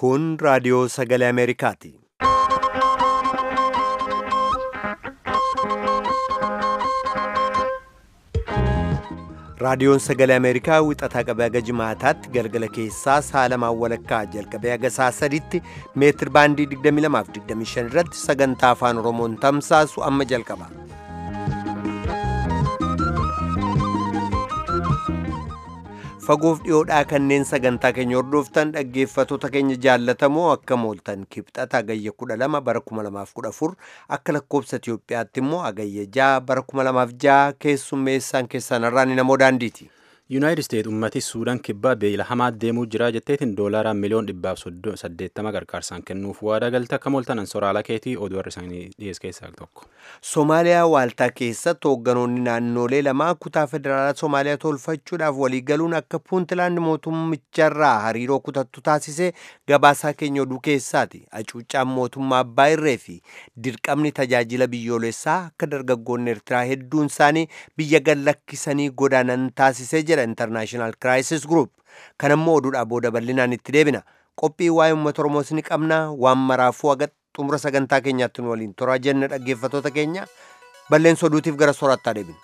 Kun raadiyoo sagalee Ameerikaati. Raadiyoon sagalee Ameerikaa wixataa qabee haga jimaataatti galgala keessaa sa'a lamaan walakkaa jalqabee haga sa'a sadiitti meetir baandii 22 fi 25 irratti sagantaa afaan Oromoon tamsaasu amma jalqaba. Fagoof dhiyoodhaa kanneen sagantaa keenya hordoftan dhaggeeffattoota keenya jaallatamoo akka mooltan kibxata agayya 12 bara 2014 akka lakkoobsa Itiyoophiyaatti immoo agayya 6 bara 2006 keessummeessaan keessan irraan namoo daandiiti. yuunaayitid isteet ummati suudaan kibbaa beela hamaa deemuu jira jetteetiin doolaaraan miliyoon dhibbaaf saddeettama gargaarsaan kennuuf waadaa galte akka mooltanan soraala keetii oduu warra isaanii dhiyees keessaa tokko. Somaaliyaa waaltaa keessatti hoogganoonni naannolee lamaa kutaa federaalaa Somaaliyaa tolfachuudhaaf waliigaluun akka puuntilaand mootummicharraa hariiroo kutattu taasisee gabaasaa keenya oduu keessaati. Hacuuccaan mootummaa abbaa irree fi dirqamni tajaajila biyyoolessaa akka dargaggoonni Eertiraa hedduun isaanii biyya gad lakkisanii godaanan taasisee jedha International Crisis Group. Kan ammoo oduudhaa booda bal'inaan itti deebina. Qophii waa'ee uummata Oromoos ni qabna. Waan maraafuu haga xumura sagantaa keenyaatti nu waliin toraa jenna dhaggeeffattoota keenya. Balleessa oduutiif gara soorattaa deebina.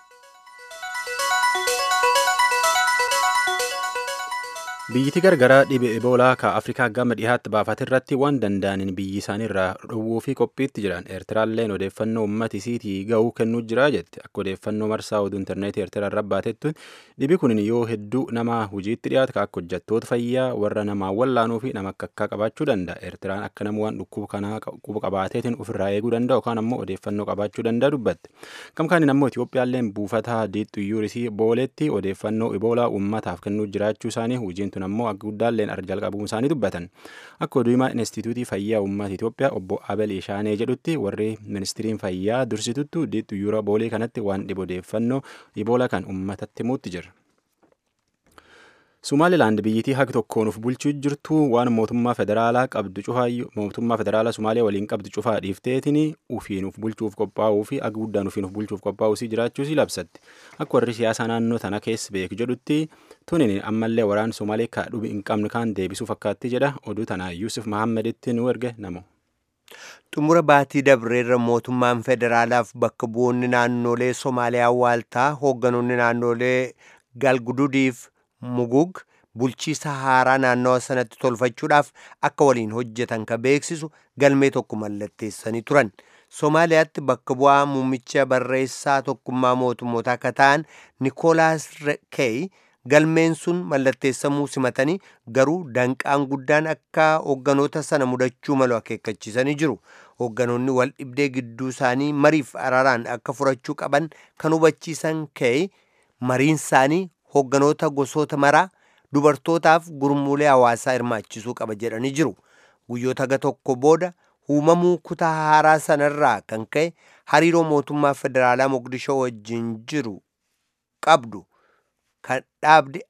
biyyiti gargaraa dhibe eboolaa ka afrikaa gama dhihaatti baafate irratti waan danda'aniin biyyi isaanii irraa dhowwuu fi qophiitti jiran eertiraalleen odeeffannoo uummata isiitii ga'uu kennuu jira jette akka odeeffannoo marsaa oduu intarneetii eertiraa irra baatettu dhibi kun yoo hedduu nama hojiitti dhiyaatu ka akka hojjettoota fayyaa warra namaa wallaanuu fi nama akka akka qabaachuu danda'a eertiraan akka nama waan dhukkuba kanaa quba qabaateetiin ofirraa eeguu danda'a yookaan ammoo odeeffannoo qabaachuu danda'a dubbatte gamkaaniin ammoo itiyoophiyaalleen buufata diixxu yuurisii booleetti odeeffannoo eboolaa uummataaf kennuu jiraachuu isaanii hojiin tun ammoo akka guddaalleen arjal qabuu isaanii dubbatan akka oduu himaa instituutii fayyaa uummata Itoophiyaa obbo Abel Ishaanee jedhutti warri ministiriin fayyaa dursituttu diixxu yuura boolee kanatti waan dhibu odeeffannoo iboolaa kan uummatatti himuutti jira. Sumaalilaand biyyittii haga tokkoon uf bulchuu jirtu waan mootummaa federaalaa qabdu cufaayyuu mootummaa federaalaa Sumaaliyaa waliin qabdu cufaa dhiifteetiin ufiin uf bulchuuf qophaa'uu fi aga guddaan ufiin uf bulchuuf qophaa'uu jiraachuus labsatti. Akka warri siyaasaa naannoo tana keessa beeku jedhutti tunin ammallee waraan Sumaalee ka dhubi hin qabne kaan deebisuu fakkaatti jedha oduu tanaa Yuusuf Mahaammeditti nu erge namo. Xumura baatii dabreerra mootummaan federaalaaf bakka bu'oonni naannolee Somaaliyaa waaltaa hoogganoonni naannolee galgududiif mugug bulchiisa haaraa naannawa sanatti tolfachuudhaaf akka waliin hojjetan ka beeksisu galmee tokko mallatteessanii turan. Somaaliyaatti bakka bu'aa muummicha barreessaa tokkummaa mootummootaa akka ta'an Nikoolaas Keey galmeen sun mallatteessamuu simatanii garuu danqaan guddaan akka hoogganoota sana mudachuu malu akeekkachiisanii jiru. Hoogganoonni wal dhibdee gidduu isaanii mariif araaraan akka furachuu qaban kan hubachiisan Keey mariin isaanii hoogganoota gosoota maraa dubartootaaf gurmuulee hawaasaa hirmaachisuu qaba jedhanii jiru. Guyyoota haga tokko booda uumamuu kutaa haaraa sanarraa kan ka'e hariiroo mootummaa federaalaa Mogadishoo wajjin jiru qabdu kan dhaabde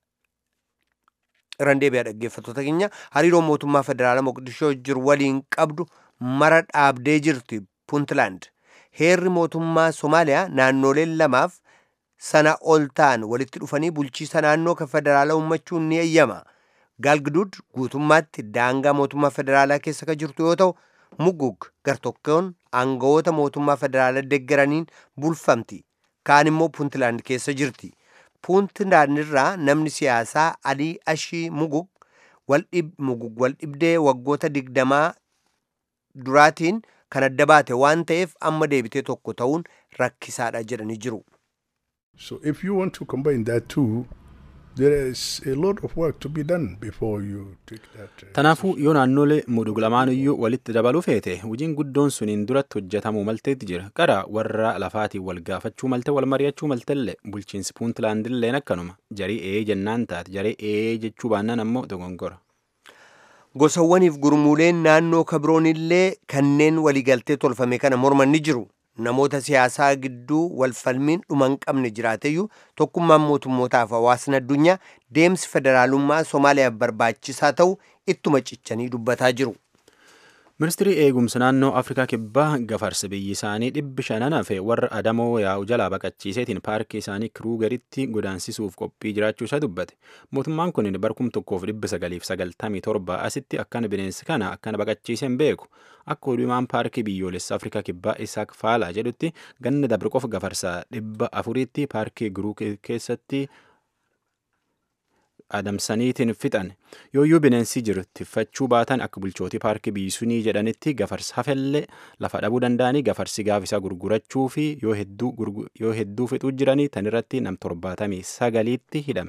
irraan deebi'aa dhaggeeffattoota keenya hariiroo mootummaa federaalaa Mogadishoo jiru waliin qabdu mara dhaabdee jirti Puntland. Heerri mootummaa Somaaliyaa naannoleen lamaaf sana ol ta'an walitti dhufanii bulchiisa naannoo kan federaalaa uummachuun ni eeyyama. Galgudud guutummaatti daangaa mootummaa federaalaa keessa kan jirtu yoo ta'u, Mugug gartokkoon aangawoota mootummaa federaalaa deeggaraniin bulfamti. Kaan immoo Puntland keessa jirti. Puntland irraa namni siyaasaa Alii Ashii Mugug Mugug wal dhibdee waggoota digdamaa duraatiin kan adda baate waan ta'eef amma deebitee tokko ta'uun rakkisaadha jedhanii jiru. So if you want to combine that two, there is a lot of work to be done before you take that. Uh, Tanaafuu yoo naannolee mudug lamaaniyyuu walitti dabaluu feete hojiin guddoon suniin duratti hojjetamuu malteetti jira. Qara warra lafaatiin wal gaafachuu malte wal mari'achuu maltellee bulchiinsi puuntlaandilleen akkanuma jarii ee jennaan taate jarii ee jechuu baannaan ammoo dogongora. Gosawwaniif gurmuuleen naannoo kabiroonillee kanneen waliigaltee tolfame kana morman ni jiru. namoota siyaasaa gidduu walfalmiin dhuma hin qabne jiraateyyuu tokkummaan mootummootaaf hawaasni addunyaa deemsi federaalummaa Somaaliyaaf barbaachisaa ta'u ittuma cichanii dubbataa jiru. ministirii eegumsa naannoo afrikaa kibbaa gafarsa biyyi isaanii dhibbi shanan hafe warra adamoo yaa'u jalaa baqachiiseetiin paarkii isaanii kiruugeritti godaansisuuf qophii jiraachuu isaa dubbate mootummaan kun barkum tokkoof dhibba sagaliif sagaltamii torba asitti akkana bineensi kana akkana baqachiiseen beeku akka odumaan paarkii biyyoolessa afrikaa kibbaa isaak faalaa jedhutti ganna dabre qofa gafarsa dhibba afuriitti paarkii giruu keessatti adamsaniitiin fixan yooyyuu bineensi jiru tiffachuu baatan akka bulchootii paarkii biisunii jedhanitti gafarsa hafellee lafa dhabuu danda'anii gafarsi gaafisa gurgurachuu fi yoo hedduu fixuu jiranii tan irratti nam torbaatamii sagaliitti hidhame.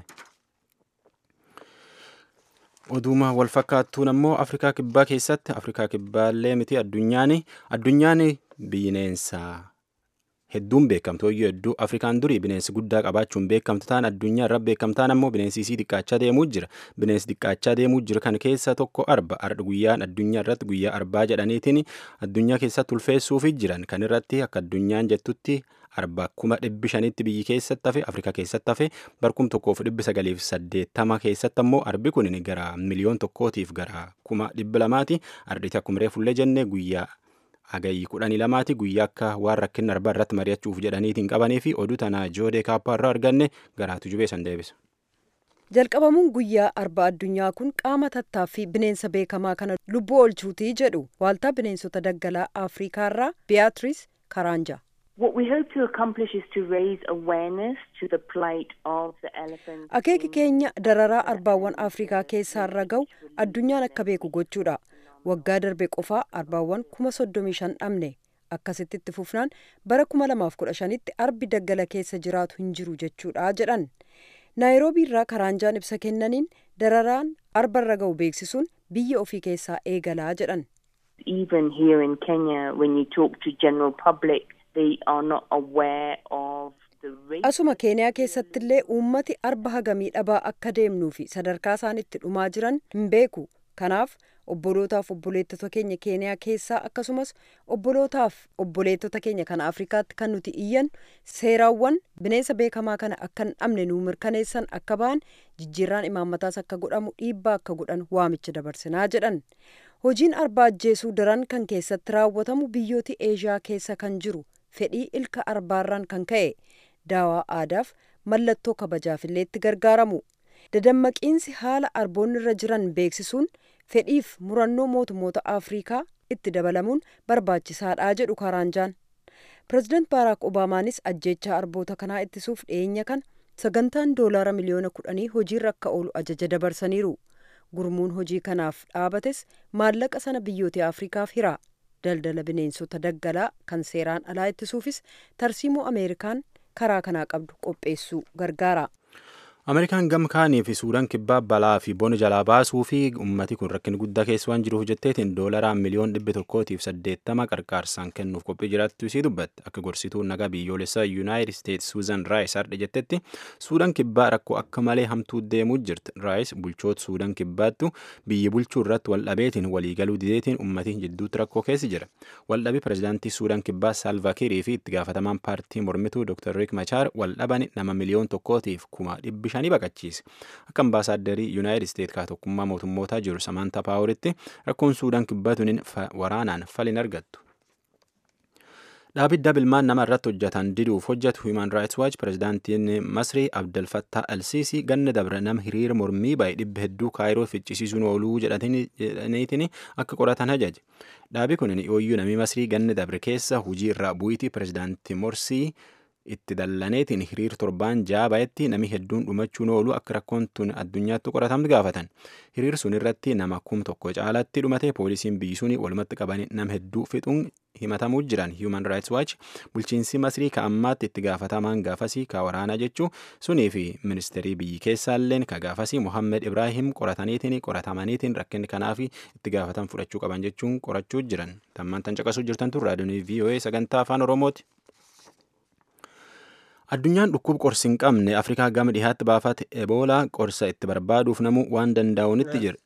Oduma wal fakkaattuun ammoo Afrikaa Kibbaa keessatti Afrikaa Kibbaallee miti addunyaan addunyaan bineensaa hedduun beekamtu hoyyuu hedduu afrikaan durii bineensi guddaa qabaachuun beekamtu ta'an addunyaa irra beekamtaan ammoo bineensi isii xiqqaachaa deemuu jira bineensi xiqqaachaa deemuu jira kan keessa tokko arba arda guyyaan addunyaa irratti guyyaa arbaa jedhaniitiin addunyaa keessatti ulfeessuufi jiran kan irratti akka addunyaan jettutti arba kuma dhibbi shanitti biyyi keessatti hafe afrikaa keessatti hafe barkum tokkoof dhibbi sagaliif saddeettama keessatti ammoo arbi kun gara miliyoon tokkootiif gara kuma dhibbi lamaati arditi akkuma reefullee jenne guyyaa hagayyi kudhanii lamaati guyyaa akka waan rakkinna arbaa irratti mari'achuuf jedhaniitiin qabanii fi oduu tanaa joodee kaappaa irraa arganne garaatu jubee san deebisa. jalqabamuun guyyaa arba addunyaa kun qaama tattaaffii bineensa beekamaa kana lubbuu oolchuutii jedhu waaltaa bineensota daggalaa afriikaarraa beatrice karanja. What we hope to accomplish is to raise awareness to the plight of the elephant. Akeeki keenya dararaa arbaawwan Afrikaa keessaarra ga'u addunyaan akka beeku gochuudha. Waggaa darbe qofaa arbaawwan kuma soddomii shan dhabne. Akkasitti itti fufnaan bara kuma lamaaf kudha shanitti arbi daggala keessa jiraatu hin jiru jechuudha jedhan. Naayiroobii irraa karaanjaan ibsa kennaniin dararaan arbarra ga'u beeksisuun biyya ofii keessaa eegalaa jedhan. Even here in Kenya, when you talk to general public, they are not aware of the rate. Asuma Keeniyaa keessattillee uummati arba hagamii dhabaa akka deemnuu fi sadarkaa isaan itti dhumaa jiran hin beeku. Kanaaf obbolootaaf obboleettota keenya Keeniyaa keessaa akkasumas obbolootaaf obboleettota keenya kana Afrikaatti kan nuti iyyan seeraawwan bineensa beekamaa kana akka hin dhabne nuu mirkaneessan akka ba'an jijjiirraan imaammataas akka godhamu dhiibbaa akka godhan waamicha dabarsinaa jedhan. Hojiin arbaa ajjeesuu daran kan keessatti raawwatamu biyyooti Eeshiyaa keessa kan jiru fedhii ilka arbaarraan kan ka'e daawaa aadaaf mallattoo kabajaafillee itti gargaaramu. Dadammaqiinsi haala arboonni irra jiran beeksisuun fedhiif murannoo mootummoota Afrikaa itti dabalamuun barbaachisaadha jedhu Karaanjaan. Pireezidaant Baaraak Obaamaanis ajjeechaa arboota kanaa ittisuuf dhiyeenya kana sagantaan doolaara miliyoona kudhanii hojiirra akka oolu ajaja dabarsaniiru. Gurmuun hojii kanaaf dhaabates maallaqa sana biyyoota Afrikaaf hira. Daldala bineensota daggalaa kan seeraan alaa ittisuufis tarsiimoo Ameerikaan karaa kanaa qabdu qopheessuu gargaara. Ameerikaan gam kaanii fi Suudaan kibbaa balaa fi bona jalaa baasuu fi ummati kun rakkina guddaa keessa waan jiruuf jetteetiin doolaraan miliyoon dhibba tokkootiif saddeettama qarqaarsaan kennuuf qophii jiraattu isii dubbatte akka gorsituu nagaa biyyoolessaa yuunaayitid isteetsi suuzan raayis har'a jettetti Suudaan kibbaa rakkoo akka malee hamtuu deemuu jirti raayis bulchoota Suudaan kibbaattu biyya bulchuu irratti waldhabeetiin waliigaluu dideetiin ummatiin jidduutti rakkoo keessa jira waldhabii pireezidaantii Suudaan kibbaa Saalvaakirii fi itti gaafatamaan paartii mormituu Dr. Riik Machaar waldhaban nama miliyoon tokkootiif kuma dhibbi shanii baqachiise akka ambaasaaddari yuunaayitid isteet kaa tokkummaa mootummootaa jiru samaantaa paawuritti rakkoon suudaan kibbaatuun waraanaan falin argattu. Dhaabidda bilmaan nama irratti hojjetan diduuf hojjetu Human Rights Watch pireezidaantiin Masrii Abdel Fattah Alsiisii ganna dabre nama hiriira mormii baay'ee dhibba hedduu kaayiroo ficcisiisuun ooluu jedhaniitiin akka qoratan ajaje. Dhaabi kun yooyyuu namni Masrii ganna dabre keessa hujii irraa bu'iitii pireezidaantii Morsii itti dallaneetiin hiriir torbaan ja'a ba'etti nami hedduun dhumachuun oolu akka rakkoon tun addunyaatti qoratamtu gaafatan hiriir sun irratti nama kum tokko caalatti dhumate poolisiin biyyi suni walumatti qabanii nama hedduu fixuun himatamuu jiran human rights watch bulchiinsi masrii ka ammaatti itti gaafatamaan gaafasii ka waraanaa jechuu sunii fi ministeerii biyyi keessaalleen ka gaafasii mohammed ibraahim qorataniitiin qoratamaniitiin rakkinni kanaaf itti gaafatan fudhachuu qaban jechuun qorachuu jiran tammaan tan caqasuu jirtantu raadiyoonii voa sagantaa afaan oromooti. Addunyaan dhukkuba qorsi hin qabne Afrikaa gama dhihaatti baafate Eboolaa qorsa itti barbaaduuf namu waan danda'uunitti jira.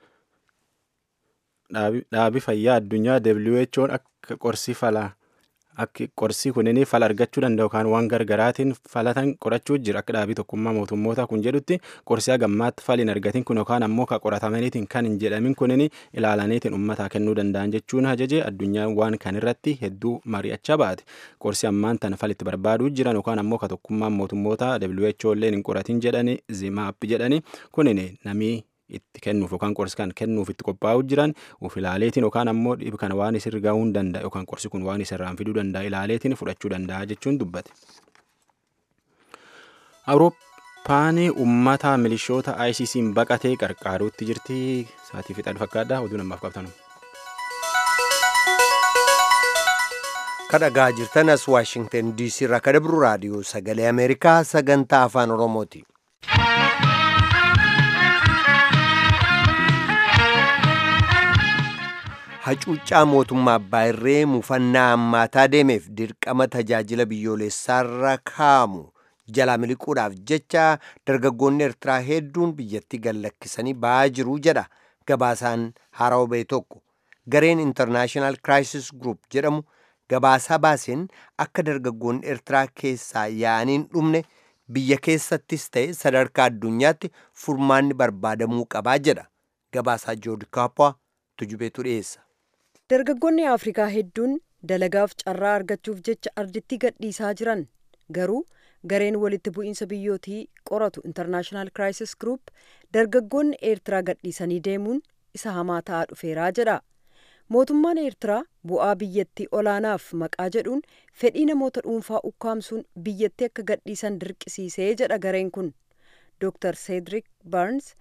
Dhaabi fayyaa addunyaa WHO'n akka qorsi falaa akka qorsi kunin fala argachuu danda'u yookaan waan gargaraatiin falatan qorachuu jira akka dhaabii tokkummaa mootummoota kun jedhutti qorsi hagammaatti faliin argatin kun yookaan ammoo ka qoratamaniitiin kan hin jedhamin kunin ilaalaniitiin uummataa kennuu danda'an jechuun ajaje addunyaan waan kan irratti hedduu mari'achaa baate qorsi ammaan tana falitti barbaaduu jiran yookaan ammoo ka tokkummaan mootummoota WHO illee hin qoratin jedhani zimaap jedhani kunin namii itti kennuuf yookaan qorsi kan kennuuf itti qophaa'uu jiran uf ilaaleetiin yookaan ammoo dhibi kana waan isirra gahuu hin danda'a yookaan qorsi kun waan isirraan fiduu danda'a ilaaleetiin fudhachuu danda'a jechuun dubbate. Awurooppaan uummata milishoota ICC'n baqatee qarqaaruutti jirti sa'aatii fixaan fakkaadha oduu namaaf qabtanu. kadhagaa jirtan as waashingtan diisii irraa kadabru raadiyoo sagalee ameerikaa sagantaa afaan oromooti. hacuuccaa mootummaa abbaa irree mufannaa hammaataa deemeef dirqama tajaajila biyyoolessaarra kaa'amu jalaa miliquudhaaf jecha dargaggoonni eertiraa hedduun biyyatti gallakkisanii ba'aa jiru jedha gabaasaan haarawaa ba'e tokko gareen intarnaashinaal kiraayisis gruup jedhamu gabaasaa baaseen akka dargaggoonni eertiraa keessaa yaa'aniin dhumne biyya keessattis ta'e sadarkaa addunyaatti furmaanni barbaadamuu qabaa jedha gabaasaa joodi kaappaa tujubeetu dhiyeessa. dargaggoonni afrikaa hedduun dalagaaf carraa argachuuf jecha arditti gadhiisaa jiran garuu gareen walitti bu'iinsa biyyootii qoratu intarnaashinaal kiraayisis gruup dargaggoonni eertiraa gadhiisanii deemuun isa hamaa ta'aa dhufeeraa jedha mootummaan eertiraa bu'aa biyyattii olaanaaf maqaa jedhuun fedhii namoota dhuunfaa ukkaamsuun biyyattii akka gadhiisan dirqisiisee jedha gareen kun dr seedrik barns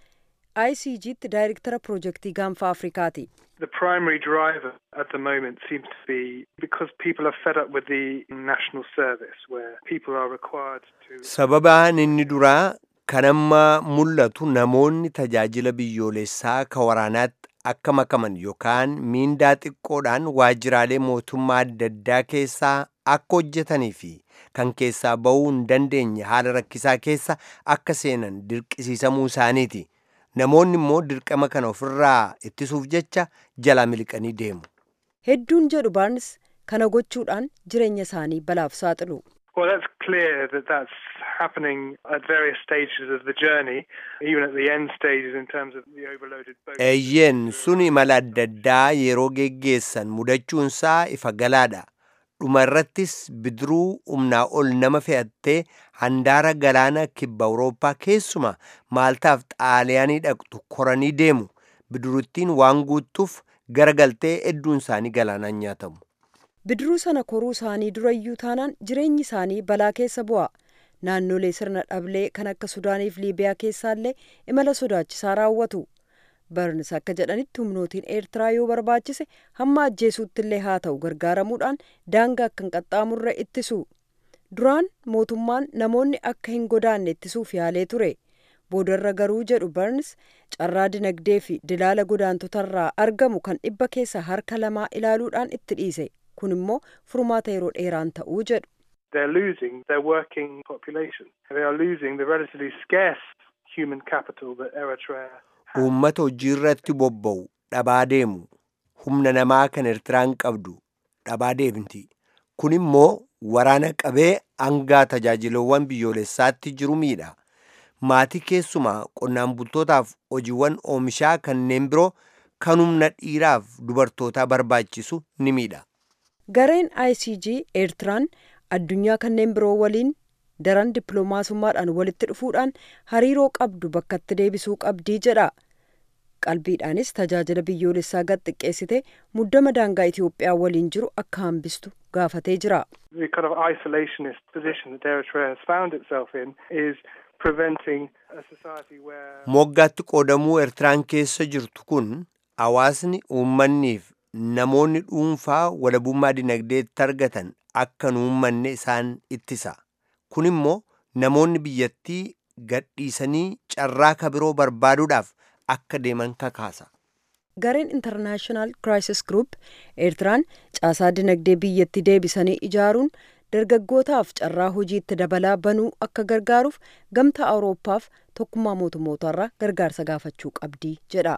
icgtti daayirektara piroojeektii gaanfa afrikaati The primary driver at the moment seems to be because people are fed up with the national service, where people are required to. sababaan inni duraa kan amma mul'atu namoonni tajaajila biyyoolessaa ka waraanaatti akka makaman yookaan miindaa xiqqoodhaan waajjiraalee mootummaa adda addaa keessaa akka hojjetanii fi kan keessaa ba'uu hin dandeenye haala rakkisaa keessa akka seenan dirqisiisamuu isaaniiti. namoonni immoo dirqama kana ofirraa ittisuuf jecha jalaa miliqanii deemu. hedduun jedhu baarns kana gochuudhaan jireenya isaanii balaaf saaxilu. Well, that's clear that that's happening at various stages of the journey, even at the end stages in terms of the overloaded boats. eeyyeen sun imala adda addaa yeroo geggeessan mudachuunsaa ifa galaadha. dhuma irrattis bidiruu humnaa ol nama fe'attee handaara galaana kibba awurooppaa keessuma maaltaaf xaaliyaanii dhaqxu koranii deemu bidiruttiin waan guuttuuf garagaltee hedduun isaanii galaanaan nyaatamu. bidiruu sana koruu isaanii durayyuu taanaan jireenyi isaanii balaa keessa bu'a naannolee sirna dhablee kan akka sudaaniif liibiyaa keessaallee imala sodaachisaa raawwatu barns akka jedhanitti humnootiin eertiraa yoo barbaachise hamma ajjeesuutti illee haa ta'u gargaaramuudhaan daangaa akka hin qaxxaamurre ittisu duraan mootummaan namoonni akka hin godaanne ittisuuf yaalee ture boodarra garuu jedhu barns carraa dinagdee fi dilaala godaantotarraa argamu kan dhibba keessa harka lamaa ilaaluudhaan itti dhiise kun immoo furmaata yeroo dheeraan ta'uu jedhu. They're losing their working population. They are losing the relatively scarce human capital that Eritrea has. uummata hojii irratti bobba'u dhabaa deemu humna namaa kan eertiraan qabdu dhabaa deemti kun immoo waraana qabee hangaa tajaajilawwan biyyoolessaatti jiru miidha maatii keessumaa qonnaan bultootaaf hojiiwwan oomishaa kanneen biroo kan humna dhiiraaf dubartootaa barbaachisu ni miidha. gareen icg eertiraan addunyaa kanneen biroo waliin daran dippiloomaasummaadhaan walitti dhufuudhaan hariiroo qabdu bakkatti deebisuu qabdii jedha qalbiidhaanis tajaajila biyyoolessaa gad xiqqeessite muddama daangaa itiyoophiyaa waliin jiru akka hambistu gaafatee jira The kind of isolationist position that Eritrea has found itself in is preventing a society where. moggaatti qoodamuu eertiraan keessa jirtu kun hawaasni uummanniif namoonni dhuunfaa walabummaa dinagdeetti argatan akka hin uummanne isaan ittisa kun immoo namoonni biyyattii gadhiisanii carraa kabiroo barbaaduudhaaf akka deeman kakaasa. gareen intarnaashinaal kiraayisis gruup eertiraan caasaa dinagdee biyyatti deebisanii ijaaruun dargaggootaaf carraa hojiitti dabalaa banuu akka gargaaruuf gamtaa awurooppaaf tokkummaa mootummootarraa gargaarsa gaafachuu qabdii jedha.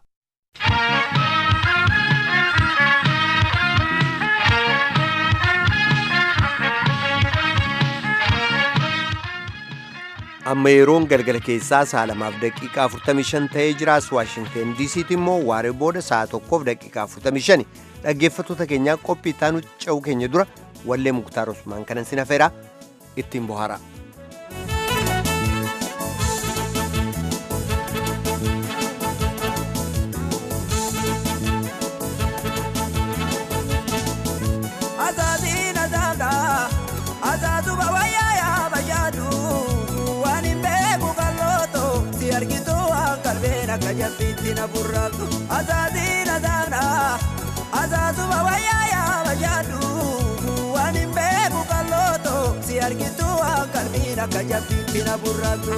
amma yeroon galgala keessaa sa'a lamaaf daqiiqaa 45 ta'ee jiraas waashingteen diisiitti immoo waaree booda sa'a tokkoof daqiiqaa 45 dhaggeeffattoota keenyaa qophii ittaanu ce'uu keenya dura wallee muktaar usmaan kanan sin hafeeraa ittiin bohaara. Kajabbiitti burraatu azaazii na zaana azaazuma wayyaa yaa bayyaadu waan hin beeku kallooto si argitu waan qalbiina kajabbiitti na burraatu.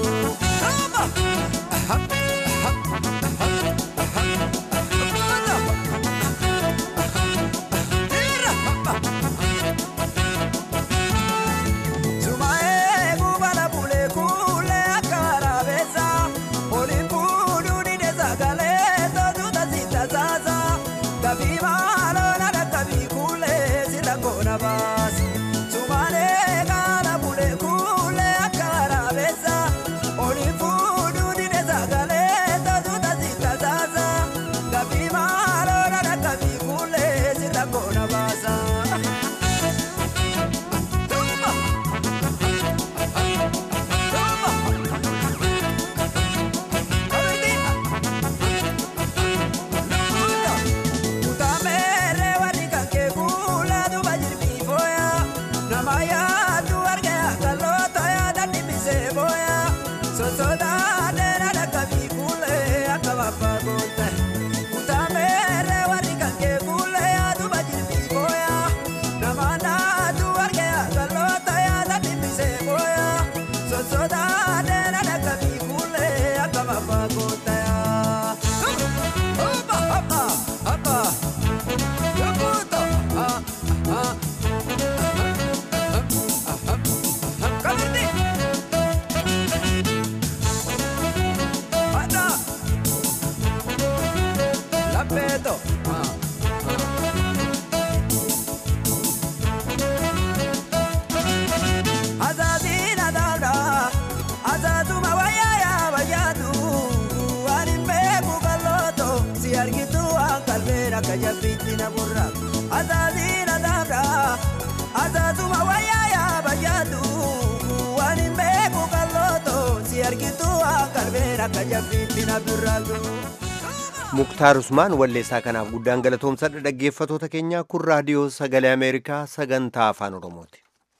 muktaar usmaan walleessaa kanaaf guddaan galatoomsadha dhaggeeffatoota keenya kun raadiyoo sagalee ameerikaa sagantaa afaan oromooti.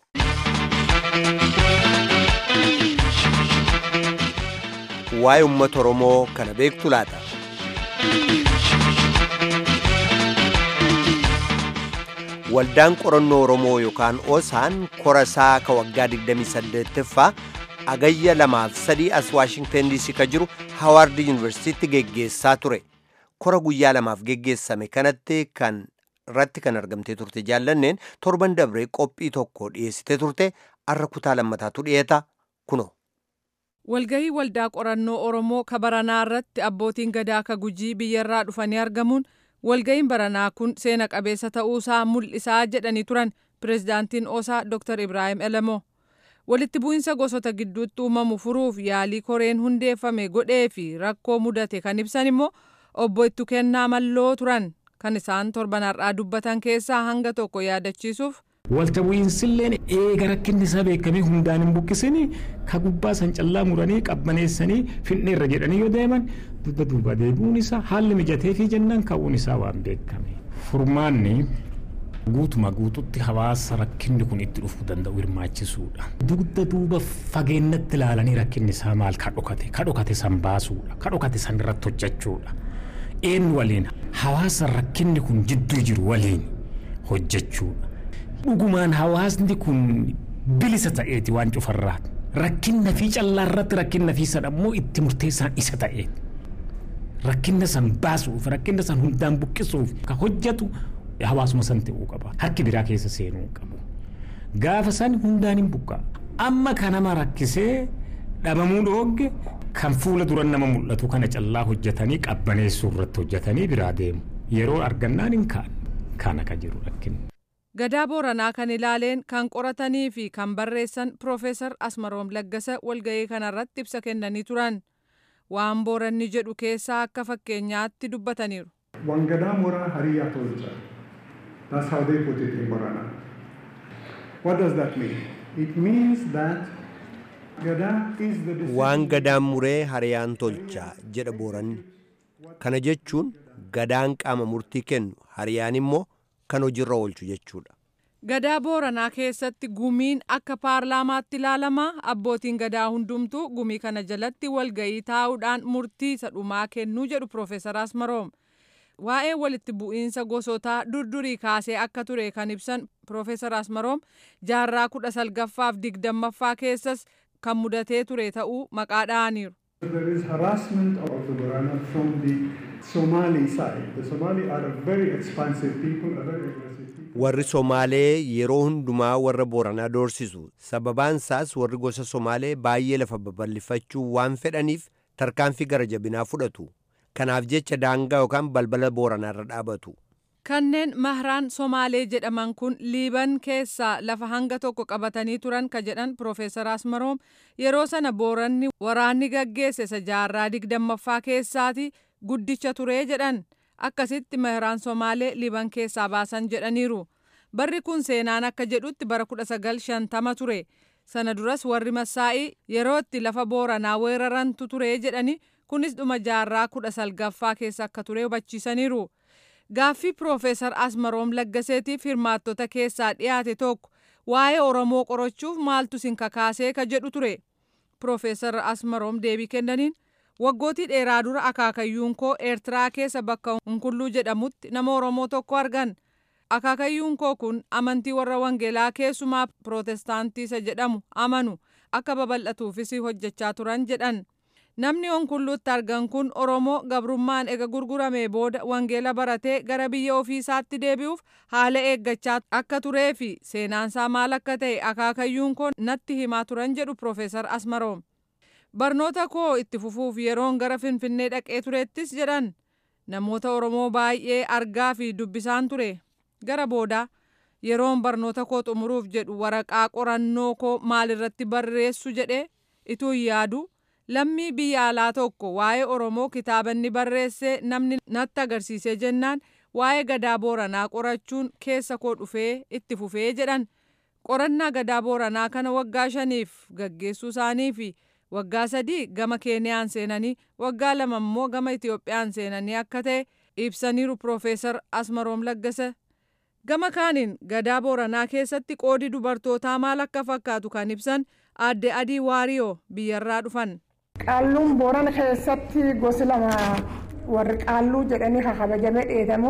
waa'ee uummata oromoo kana beektu laata. waldaan qorannoo oromoo yookaan osaan korasaa ka waggaa 28ffaa agayya lamaaf sadii as waashingten diisii ka jiru hawaard yuunivarsiitiitti geggeessaa ture kora guyyaa lamaaf geggeessame kanatti kan irratti kan argamtee turte jaallanneen torban dabree qophii tokko dhiyeessitee turte arra kutaa lammataatu dhiyeeta kuno. walgahii waldaa qorannoo oromoo ka baranaa irratti abbootiin gadaa ka gujii biyyarraa dhufanii argamuun walgahiin baranaa kun seena qabeessa ta'uusaa mul'isaa jedhanii turan pirezidaantiin osaa dr ibraahim elemoo walitti bu'insa gosoota gidduutti uumamu furuuf yaalii koreen hundeeffame godhee fi rakkoo mudate kan ibsan immoo obbo Ittu Kennaa Malloo turan kan isaan torban har'aa dubbatan keessaa hanga tokko yaadachiisuuf. Walta bu'iinsilleen eega rakkinni isaa beekamee hundaan hin buqqisini ka gubbaa san callaa muranii qabbaneessanii finneerra jedhanii yoo deeman dubba duuba deebi'uun isaa haalli mijatee fi jennaan ka'uun isaa waan beekame. Furmaanni guutuma guututti hawaasa rakkinni kun itti dhufuu danda'u hirmaachisuudha. Dugda duuba fageennatti ilaalanii rakkinni isaa maal ka dhokate ka dhokate san baasuudha ka dhokate san irratti hojjechuudha. Eenyu waliin hawaasa rakkinni kun jidduu jiru waliin hojjechuudha. Dhugumaan hawaasni kun bilisa ta'eeti waan cufarraa rakkinna fi callaa irratti rakkinna fi sadhammoo itti murteessaan isa ta'eeti. Rakkinna san baasuuf rakkinna san hundaan buqqisuuf ka hojjetu hawaasuma san ta'uu qaba. Harki biraa keessa seenuu qabu. Gaafa san hundaan hin buqqaa. Amma kan nama rakkisee dhabamuu dhoogge kan fuula dura nama mul'atu kana callaa hojjetanii qabbaneessuu irratti hojjetanii biraa deemu. Yeroo argannaan hin kaan kana ka jiru rakkinni. gadaa booranaa kan ilaaleen kan qoratanii fi kan barreessan piroofeesar asmaroom laggasa walga'ii kanarratti ibsa kennanii turan waan booranni jedhu keessaa akka fakkeenyaatti dubbataniiru. Wangadaa mooraa hariyaa tolcha. That's how they put it in Borana. What does that mean? It means that Gadaa is the waan gadaan muree hariyaan tolcha jedha booranni kana jechuun gadaan qaama murtii kennu hariyaan immoo kan hojiirra oolchu jechuudha. Gadaa Booranaa keessatti gumiin akka paarlaamaatti ilaalama abbootiin gadaa hundumtuu gumii kana jalatti walga'ii taa'uudhaan murtii isa dhumaa kennuu jedhu Piroofeesar Asmaroom. Waa'ee walitti bu'iinsa gosootaa durdurii kaasee akka ture kan ibsan Piroofeesar Asmaroom jaarraa kudha salgaffaaf digdammaffaa keessas kan mudatee ture ta'uu maqaa dha'aniiru. There is harassment of the Borana from the Somali side. The Somali are a very expansive people, a very aggressive people. warri somaalee yeroo hundumaa warra booranaa doorsisu sababaan isaas warri gosa somaalee baay'ee lafa babal'ifachuu waan fedhaniif tarkaanfii gara jabinaa fudhatu kanaaf jecha daangaa yookaan balbala booranaarra dhaabatu Kanneen mahraan Somaalee jedhaman kun Liiban keessaa lafa hanga tokko qabatanii turan ka jedhan Piroofeesar Asmaroom yeroo sana booranni waraanni gaggeesse isa jaarraa digdammaffaa keessaati guddicha turee jedhan akkasitti mahraan Somaalee Liiban keessaa baasan jedhaniiru. Barri kun seenaan akka jedhutti bara 1950 ture. Sana duras warri Massaa'ii yeroo itti lafa booranaa weerarantu ture jedhani kunis dhuma jaarraa kudha salgaffaa keessa akka ture hubachiisaniiru. Gaaffii Piroofeesar Asmaroom Laggaseetiif hirmaattota keessaa dhiyaate tokko waa'ee Oromoo qorachuuf maaltu sin kakaasee ka jedhu ture. Piroofeesar Asmaroom deebii kennaniin waggootii dheeraa dura akaakayyuun koo Eertiraa keessa bakka Hunkulluu jedhamutti nama Oromoo tokko argan. Akaakayyuun koo kun amantii warra Wangeelaa keessumaa Pirootestaantii isa jedhamu amanu akka babal'atuufis hojjechaa turan jedhan. Namni Hunkulluutti argan kun Oromoo gabrummaan ega gurgurame booda wangeela baratee gara biyya ofiisaatti deebi'uuf haala eeggachaa akka turee fi seenaansaa maal akka ta'e akaakayyuun koo natti himaa turan jedhu Piroofeesar Asmaroom. Barnoota koo itti fufuuf yeroon gara Finfinnee dhaqee turettis jedhan namoota Oromoo baay'ee argaa fi dubbisaan ture. Gara boodaa yeroon barnoota koo xumuruuf jedhu waraqaa qorannoo koo maalirratti barreessu jedhee ituu yaadu. lammii biyya alaa tokko waa'ee oromoo kitaaba inni barreesse namni natti agarsiisee jennaan waa'ee gadaa booranaa qorachuun keessa koo dhufee itti fufee jedhan qorannaa gadaa booranaa kana waggaa shaniif gaggeessuu isaanii fi waggaa sadii gama keeniyaan seenanii waggaa lama immoo gama itiyoophiyaan seenanii akka ta'e ibsaniiru piroofeesar asmaroom laggasa gama kaaniin gadaa booranaa keessatti qoodi dubartootaa maal akka fakkaatu kan ibsan aadde adii waariyoo biyyarraa dhufan. Qaalluun Boorana keessatti gosi lama warri qaalluu jedhanii kabajamee dheedamu.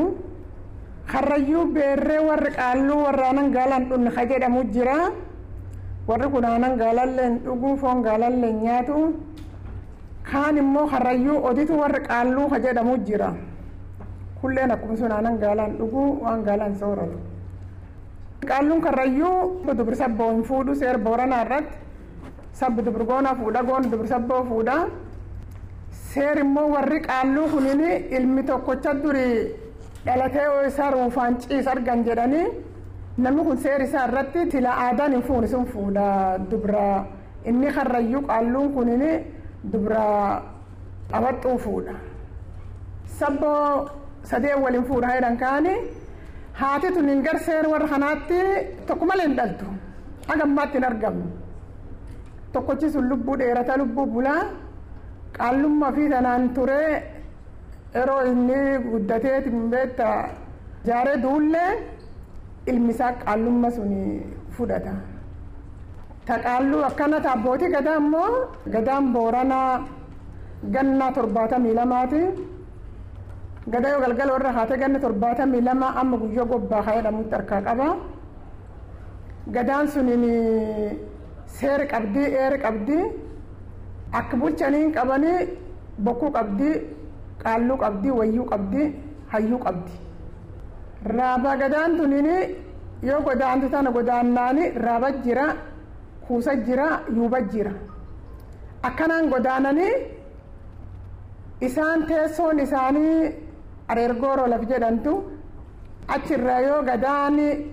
Karrayyuu beerree warri qaalluu warra aanan gaalaan dhunni ka jedhamu jira. Warri kun aanan gaalalleen dhuguu foon gaalalleen nyaatu. Kaan immoo karrayyuu oditu warri qaalluu ka jedhamu jira. Kulleen akkuma sun aanan gaalaan dhuguu waan gaalaan sooratu. Qaalluun karrayyuu dubri sabboo hin fuudhu seera Booranaa irratti. sabbi dubrgoona fuudha goon dubri sabboo fuudha seer immoo warri qaalluu kunin ilmi tokkocha duri dhalatee isaa ruufaan ciis argan jedhanii namni kun seer isaa irratti tila aadaan hin fuuni sun fuudha dubra inni karrayyuu qaalluun kunin dubra qabaxxuu fuudha sabboo sadee waliin fuudha jedhan kaani haati tun hin gar seer warra kanaatti tokko malee hin dhaltu hagammaatti hin argamnu. tokkochi sun lubbuu dheerata lubbuu bulaa qaallummaa fi tanaan ture yeroo inni guddatee beetta jaaree duullee ilmi isaa qaallummaa sun fudhata. Ta qaalluu akkana ta abbootii gadaa immoo gadaan booranaa ganna torbaatamii lamaati. Gadaa yoo galgala warra haatee ganna torbaatamii lama amma guyyoo gobbaa haa jedhamutti harkaa qaba. Gadaan suniin seera qabdii eera qabdii akka bulchanii qabanii bokkuu qabdii qaalluu qabdii wayyuu qabdii hayyuu qabdi. Raaba gadaan tuniin yoo godaantu tana godaannaani raaba jira kuusa jira yuuba jira. Akkanaan godaananii isaan teessoon isaanii areergooroo laf jedhantu achirraa yoo gadaan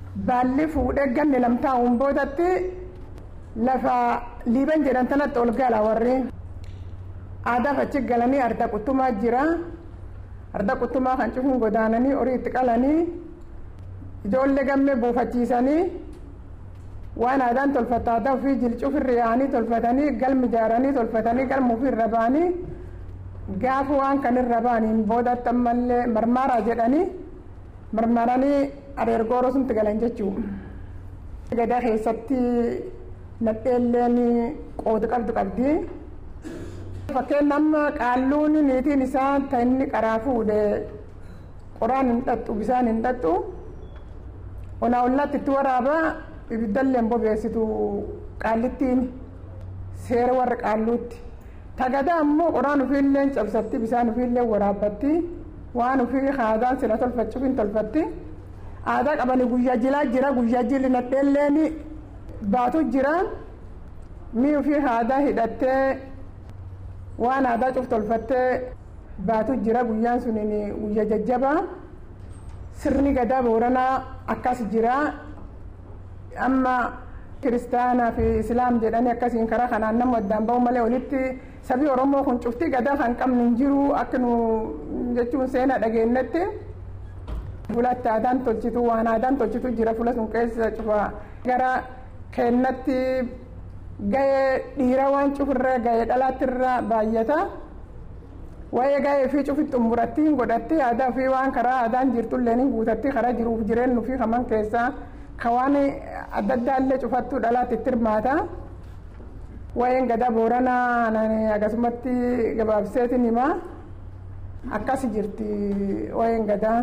baalli fuudhee ganni lamtaa'uun boodatti lafa liiban jedhan tanatti ol gala warri aadaaf achi galanii arda quttumaa jira arda quttumaa kan cufuun godaananii horii itti qalanii ijoollee gammee buufachiisanii waan aadaan tolfata aadaa ofii jilcufirra yaa'anii tolfatanii galmi ijaaranii tolfatanii galma ofirra ba'anii gaafa waan kanirra ba'aniin boodatti ammallee marmaaraa jedhanii marmaranii areergooroo sunti galan jechuu gadaa keessatti nadheelleen qooda qabdu qabdi fakkeen amma qaalluun niitiin isaa ta inni qaraa fuudhe qoraan hin dhaxxu bisaan hin dhaxxu onaa ollaatti itti waraaba ibiddallee hin bobeessitu qaallittiin seera warra qaalluutti tagada ammoo qoraan ofiillee cabsatti bisaan ofiillee waraabbatti waan ofii aadaan sila tolfachuuf hin tolfatti aadaa qabani guyyaa jilaa jira guyyaa jilli nadheelleen baatu jira mii ofii aadaa hidhattee waan aadaa cuf tolfattee baatu jira guyyaan sunin guyyaa jajjabaa sirni gadaa booranaa akkas jira amma kiristaanaa fi islaam jedhanii akkasiin karaa kanaan nama addaan ba'u malee walitti sabii oromoo kun cufti gadaa kan qabnu hin jiru akka nu jechuun seenaa dhageenyetti fulatti aadaan tolchitu waan aadaan tolchitu jira fula sun keessa cufa gara kennatti ga'ee dhiira waan cufirra ga'ee dhalaatirra baay'ata waa'ee ga'ee fi cufi xumuratti hin godhatti aadaa fi waan karaa aadaan jirtullee ni guutatti karaa jiruuf jireenyu fi kaman keessaa ka waan adda addaallee cufattu dhalaatti itti hirmaata waa'een gadaa booranaa akkasumatti gabaabseetiin hima akkas jirti waa'een gadaa.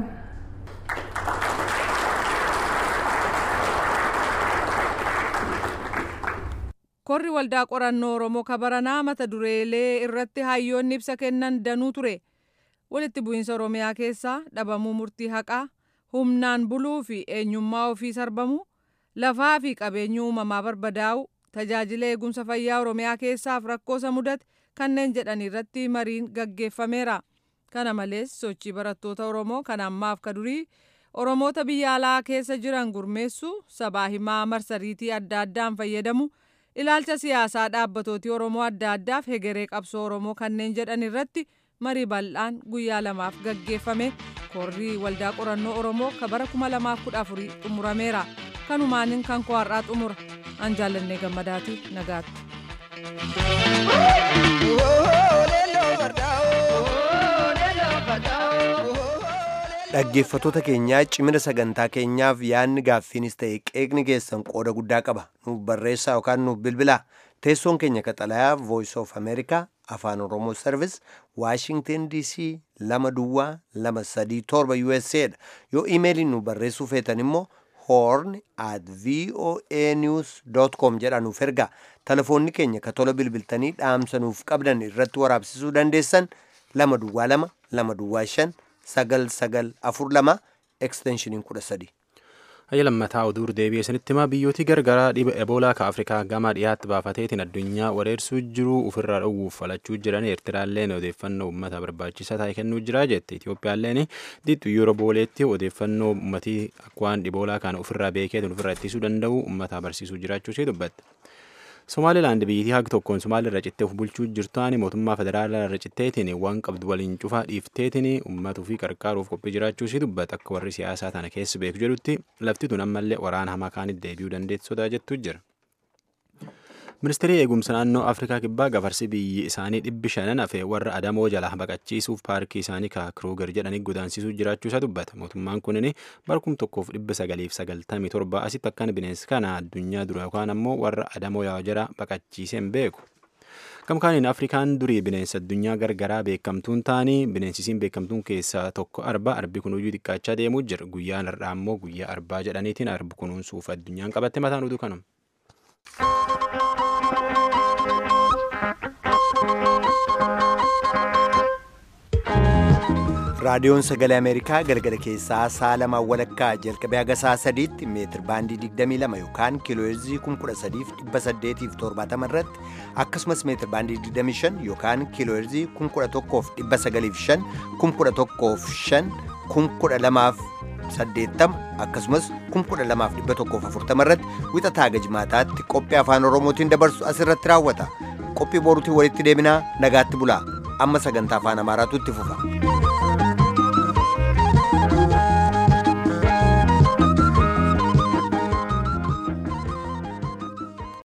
korri waldaa qorannoo oromoo kabaranaa mata dureelee irratti hayyoonni ibsa kennan danuu ture walitti bu'iinsa oromiyaa keessaa dhabamuu murtii haqaa humnaan buluu fi eenyummaa ofii sarbamu lafaa fi qabeenya uumamaa barbadaa'u tajaajila eegumsa fayyaa oromiyaa keessaaf rakkoosa mudate kanneen jedhan irratti mariin gaggeeffameera kana malees sochii barattoota oromoo kan ammaaf ka durii oromoota biyya alaa keessa jiran gurmeessu sabaa himaa marsariitii adda addaan fayyadamu ilaalcha siyaasaa dhaabbatooti oromoo adda addaaf hegeree qabsoo oromoo kanneen jedhan irratti marii bal'aan guyyaa lamaaf gaggeeffame korrii waldaa qorannoo oromoo ka bara 2014 xumurameera kanumaanin kan koo har'aa xumura an jaallannee gammadaati nagaatti. dhaggeeffatoota keenyaa cimina sagantaa keenyaaf yaadni gaaffiinis ta'e qeeqni keessan qooda guddaa qaba nuuf barreessaa yookaan nuuf bilbilaa teessoon keenya kaxalayaa voice of america afaan oromoo service washington dc lama duwwaa lama sadii torba usa dha yoo imeeliin nu barreessuu feetan immoo horn at voa news com jedha nuuf ergaa telefoonni keenya ka tola bilbiltanii dhaamsa nuuf qabdan irratti waraabsisuu dandeessan lama duwwaa lama lama duwwaa shan sagal sagal afur lama eksteenshiniin kudha sadi. Hayya lammataa oduu deebi'ee sanitti himaa biyyooti gargaraa dhiba eboolaa ka Afrikaa gama dhiyaatti baafateetiin addunyaa wareersuu jiru ofirraa dhowwuuf falachuu jiran Eertiraalleen odeeffannoo uummata barbaachisaa ta'e kennuu jira jette Itoophiyaalleen dixxu yeroo booleetti odeeffannoo uummatii waan dhiboolaa kana ofirraa beekeetiin ofirraa ittisuu danda'u uummata barsiisuu jiraachuu ishee dubbatte. Somaalilaand biyyattii haga tokkoon Somaalii irra cittee of bulchuu jirtuani mootummaa federaalaa irra citteetiin waan qabdu waliin cufaa dhiifteetiin uummata ofii qarqaaruuf qophii jiraachuu ishee dubbata akka warri siyaasaa tana keessa beeku jedhutti lafti tun ammallee waraana hamaa kaanitti deebi'uu dandeetti sodaa jettu jira. Ministeerri eegumsa naannoo Afrikaa kibbaa gafarsi biyyi isaanii dhibbi shanan hafe warra adamoo jala baqachiisuuf paarkii isaanii ka Kruger jedhanii godaансisuu jiraachuu isaa dubbata. Mootummaan kunin barkum tokkoof dhibba sagaliif sagaltamii torba asitti akkan bineensi kana addunyaa dura yookaan ammoo warra adamoo yaa jara baqachiiseen beeku. Gamkaaniin Afrikaan durii bineensa addunyaa gargaraa beekamtuun ta'anii bineensisiin beekamtuun keessaa tokko arba arbi kunuyyuu xiqqaachaa deemuu jira. Guyyaan har'aa ammoo guyyaa arbaa jedhaniitiin arbi kunuunsuuf addunyaan qabatte mataan oduu kanuma. raadiyoon sagalee ameerikaa galgala keessaa sa'a lamaa walakkaa jalqabee haga sa'a sadiitti meetir baandii 22 yookaan kiilooheerzii 13870 irratti akkasumas meetir baandii 25 yookaan kiilooheerzii 11,905 11,505 12,000 80 akkasumas 12140 irratti wixataa gajmaataatti qophii afaan oromootiin dabarsu asirratti raawwata qophii boruutiin walitti deebinaa nagaatti bulaa amma sagantaa afaan amaaraatu itti fufa.